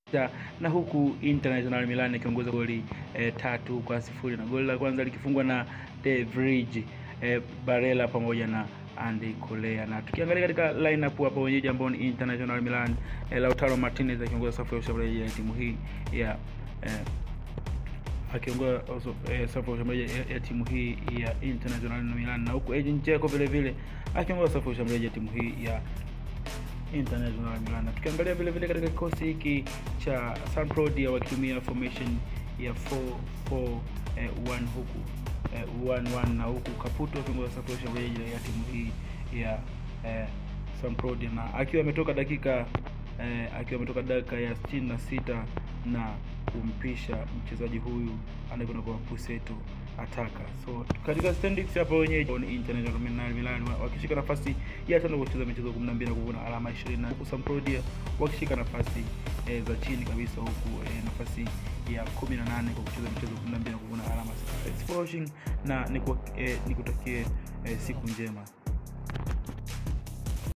na huku International Milan ikiongoza goli eh, tatu kwa sifuri na goli la kwanza likifungwa na De Vrij eh, Barella pamoja na Andy Colea. Na tukiangalia katika lineup hapa wenyeji ambao ni International Milan eh, Lautaro Martinez akiongoza safu ya ushambuliaji ya timu hii ya eh, akiongoza eh, safu ya ushambuliaji ya, ya timu hii ya International Milan na huku Edin Dzeko vile vile akiongoza safu ya ushambuliaji ya timu hii ya International Milan. Na tukiangalia vile vile katika kikosi hiki cha Sampdoria wakitumia formation ya 4-4-1 eh, huku eh, 1-1 na huku Caputo akiongoza safu ya ushambuliaji ya timu hii ya eh, Sampdoria na akiwa ametoka dakika eh, akiwa ametoka dakika ya 66 na kumpisha mchezaji huyu anayekwenda kwa Puseto Ataka. So katika standings hapa wenyeji ni International Milan, Milan wakishika nafasi ya tano kwa kucheza michezo 12 na kuvuna alama 20 na huku Sampdoria wakishika nafasi eh, za chini kabisa huku eh, nafasi ya 18 kwa kucheza michezo 12 na kuvuna alama 6. na nikutakie eh, siku njema.